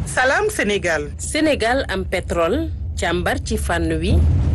Salam Sénégal. Sénégal am pétrole càmbar ci fànn wi.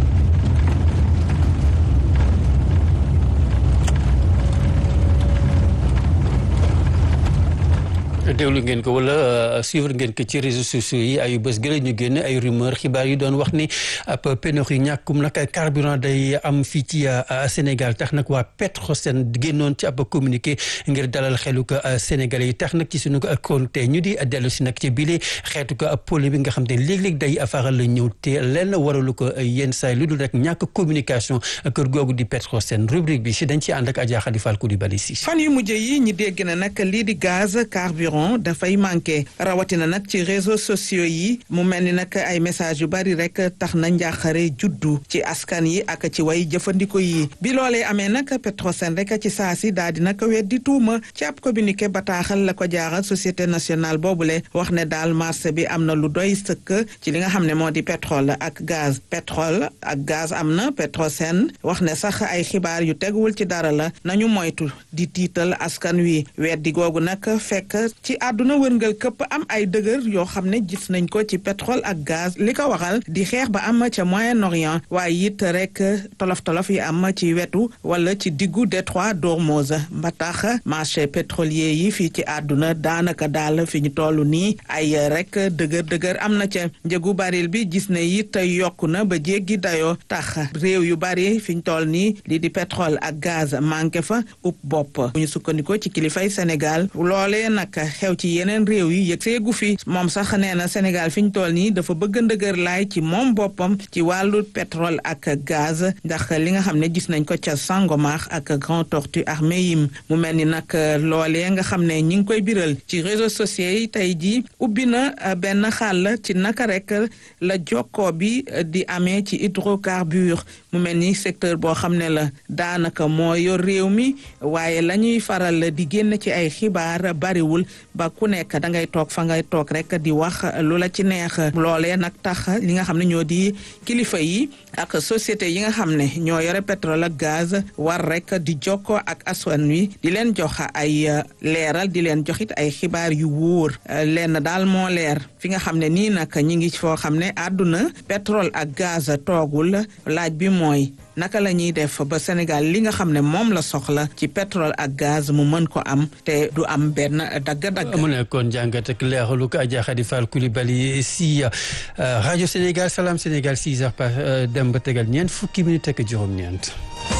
déglu ngeen ko wala suivre ngeen ko ci réseaux sociaux yi ay bés gëla ñu génn ay rumeur xibaar yu doon wax ni ab pénurie ñàkkum nag carburant day am fii ci Sénégal tax nag waa Petrosen génnoon ci ab communiqué ngir dalal xelu ko Sénégalais yi tax nag ci suñu konte ñu di dellu si nag ci bile xeetu ko polémique nga xam ne léeg-léeg day faral la ñëw te lenn waralu ko yenn saay lu dul rek ñàkk communication kër googu di Petrosen rubrique bi si dañ ci ànd ak Adja Khady Fall Coulibaly si fan yu mujj yi ñi dégg na nag lii di gaz carburant dafay manqué rawatina nag ci réseaux sociaux yi mu mel ni nag ay message yu bari rek tax na njàqare juddu ci askan yi ak ci way jëfandiko yi bi loolee amee nag Petrosen rek ci saa si daal di nag weddi tuuma ci ab communiqué bataaxal la ko jaaral société nationale boobule wax ne daal marché bi am na lu doy sëkk ci li nga xam ne moo di pétrole ak gaz pétrole ak gaz am na Petrosen wax ne sax ay xibaar yu teguwul ci dara la nañu moytu di tiital askan wi weddi googu nag fekk ci àdduna wërngal këpp am ay dëgër yoo xam ne gis nañ ko ci pétrole ak gaz li ko waxal di xeex ba am ca Moyen-Orient waaye it rek tolof-tolof yi am ci wetu wala ci diggu détroit d'Ormuz ba tax marché pétrolier yi fii ci àdduna daanaka daal fi ñu toll nii ay rek dëgër dëgër am na ca njëgu baril bi gis ne it yokku na ba jéggi dayoo tax réew yu bari fi ñu toll nii lii di pétrole ak gaz manqué fa upp bopp bu ñu sukkandikoo ci kilifay Sénégal loolee nag xew ci yeneen réew yi yëg seegu fi moom sax nee na Sénégal fi ñu toll nii dafa bëgg ndëgër laay ci moom boppam ci wàllu pétrole ak gaz ndax li nga xam ne gis nañ ko ca Sangomar ak Grand Tortue ak Meyim mu mel ni nag loolee nga xam ne ñi ngi koy biral ci réseaux sociaux yi tey jii ubbi na benn xàll ci naka rek la jokkoo bi di amee ci hydrocarbure mu mel ni secteur boo xam ne la daanaka moo yor réew mi waaye la ñuy faral di génn ci ay xibaar bariwul ba ku nekk da ngay toog fa ngay toog rek di wax lu la ci neex loolee nag tax li nga xam ne ñoo di kilifa yi ak société yi nga xam ne ñoo yore pétrole ak gaz war rek di jokkoo ak aswan wi di leen jox ay leeral di leen joxit ay xibaar yu wóor lenn daal moo leer fi nga xam ne nii nag ñi ngi foo xam ne àdduna pétrole ak gaz toogul laaj bi mooy naka la ñuy def ba Sénégal li nga xam ne moom la soxla ci pétrole ak gaz mu mën ko am te du am benn dagg-dagg. mu nekkoon jàngat ak leeralu ko Adja Khady Fall Coulibaly si rajo Sénégal Salam Sénégal 6 heures par dem ba tegal ñeent fukki minute ak juróom-ñeent.